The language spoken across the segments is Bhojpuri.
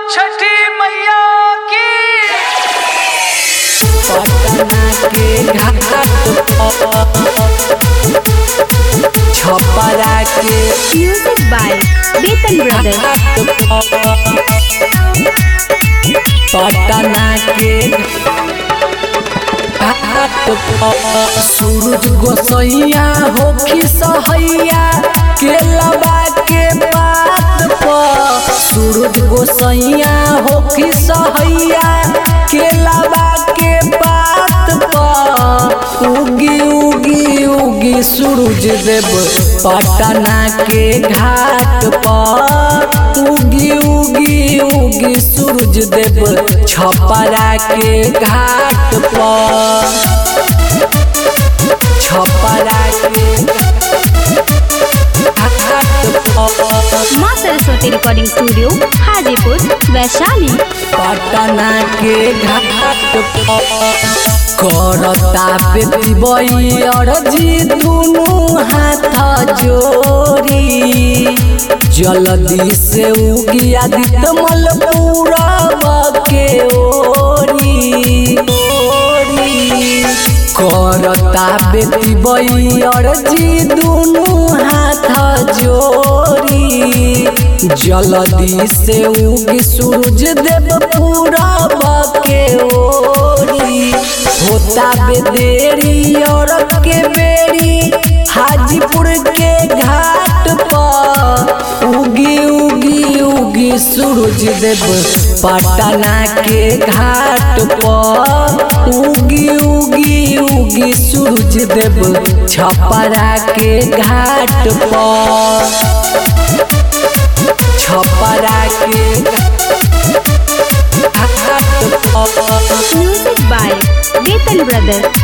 छठी मैया की पटना के घाट छपरा के Music by Beaton Brothers. Patna के सूरज गोसैया होखी सहैया केलबा के बात पर सूरज गोसैया होखी सहैया केलबा के बात पर उगी उगी उगी सूरज देव पटना के घाट पर उगी उगी उगी सूरज देव छपरा के घाट पर छपरा के घाट पर माँ सरस्वती रिकॉर्डिंग स्टूडियो हाजीपुर वैशाली पटना के घाट पर करता बेटी बई अरजी दुनू हाथ जोड़ी जल्दी से उगी आदित्य मल पूरब के ओरी ओरी करता बेटी बई अरजी दुनू हाथ जोड़ी जल्दी से उगी सूरज देव पूरब के ओरी होता बेदेरी और के बेरी हाजीपुर के घाट पर उगी उगी उगी सूरज देव पटना के घाट पर उगी उगी उगी सूरज देव छपरा के घाट पर छपरा के घाट पर Music by Beaton Brothers.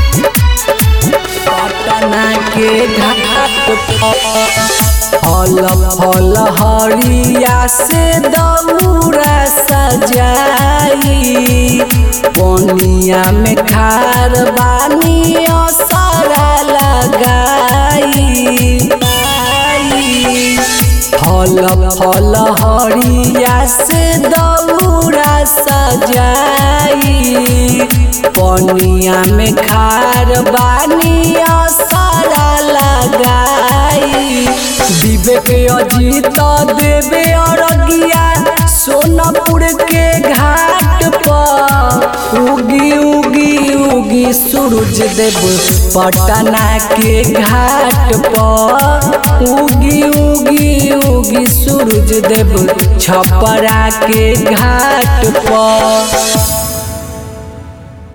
Patna के घाट पर फल फल हरिया से दौरा सजाई पनिया में खार बानी असरा लगाई फल फल हरिया से दौरा सजाई पनिया में खार बानी असरा लगाई विवेक अजीत देवे अरगिया सोनपुर के घाट पर उगी उगी उगी सूरज देव पटना के घाट पर उगी उगी उगी सूरज देव छपरा के घाट पर